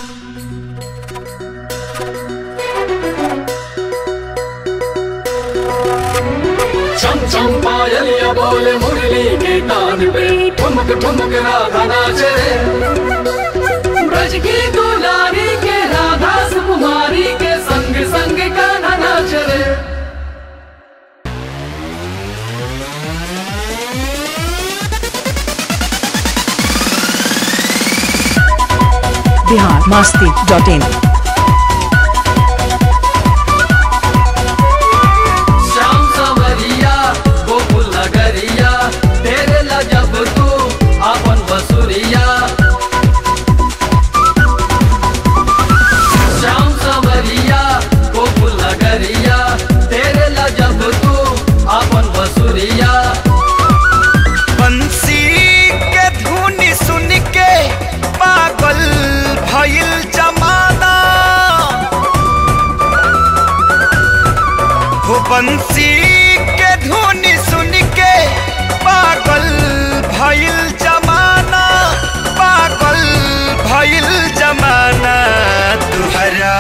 छम छम पायलिया बोले मुरली के तान पे ठुमक ठुमक राधा नाचे ब्रज की दुलारी के राधा सुकुमारी के संग संग कान्हा नाच रे बिहार मस्ती डॉट इन श्याम सवरिया गोकुल नगरिया तेरे ला जब तू अपन बसुरिया श्याम सवरिया गोकुल नगरिया तेरे ला जब तू अपन बसुरिया बंसी के धुन सुन के पागल भइल जमाना हो बंसी के धुन सुन के पागल भइल जमाना पागल भइल जमाना तुहरा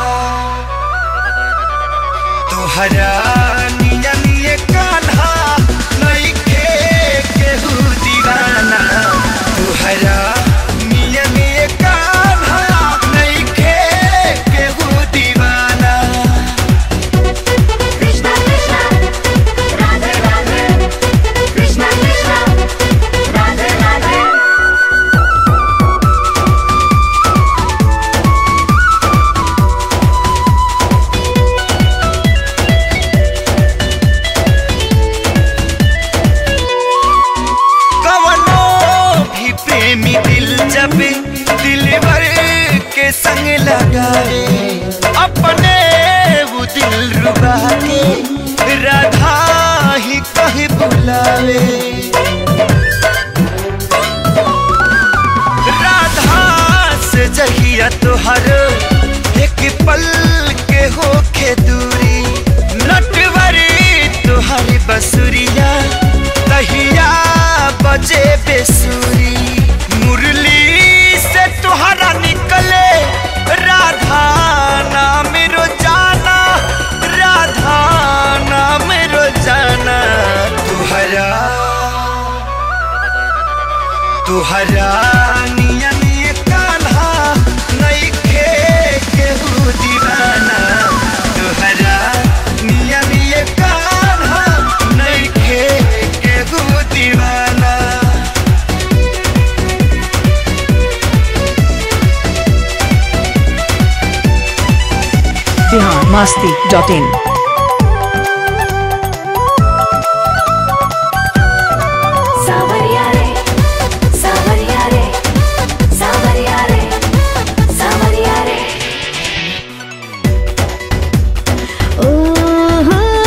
तुहरा निया निये कान्हा नइखे केहू दीवाना तुहरा निया निये कान्हा नइखे केहू दीवाना Krishna Krishna Radhe Radhe Krishna Krishna Radhe Radhe कवनो भी प्रेमी दिल जब दिलवर के संग लगावे अपने वो दिल रुबा के राधा ही कहे बुलावे राधा से जहिया तुहर एक पल के होखे दूरी नटवरी तुहरी बसुरिया तहिया बजे बेसुरी मुरली से तुहरा निकले राधा नाम रोजाना राधा नाम रोजाना तुहरा तुहरा निया निये कान्हा नइखे केहू दीवाना तुहरा निया निये कान्हा नइखे केहू दीवाना Bihar Masti dot in Savarya re Savarya re Savarya re Savarya re Oh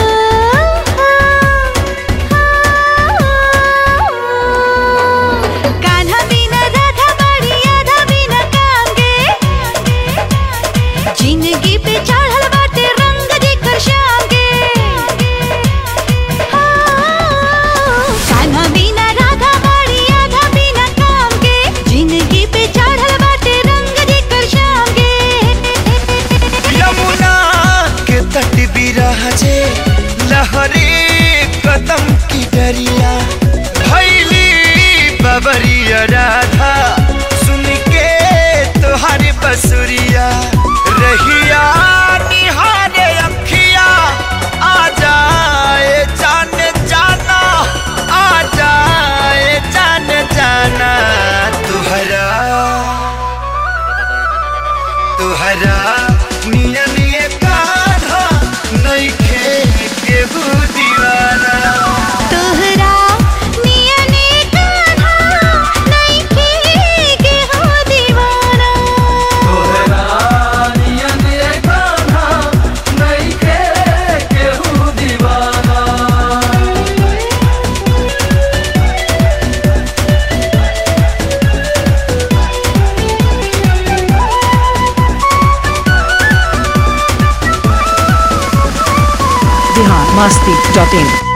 Kanha बिना राधा बड़ी आधा बिना कांगे जिंदगी पे चढ़ल बाटे रंग जेकर शाम के कान्हा बिना राधा बड़ी आधा बिना काम के जिंदगी पे चढ़ल बाटे रंग जेकर शाम के यमुना के तट बिराजे लहरे कदम की डरिया भैली बबरिया राधा सुन के तुहारी बसुरिया रहिया निहारे अखिया आ जाए जान जाना आ जाए जान जाना तुहरा तुहरा निया निये कान्हा नइखे केहू दीवाना तोहरा निया ने कान्हा नइखे के हो दीवाना तोहरा नियन ये कान्हा नइखे केहू दीवाना बिहार मस्ती डॉट इन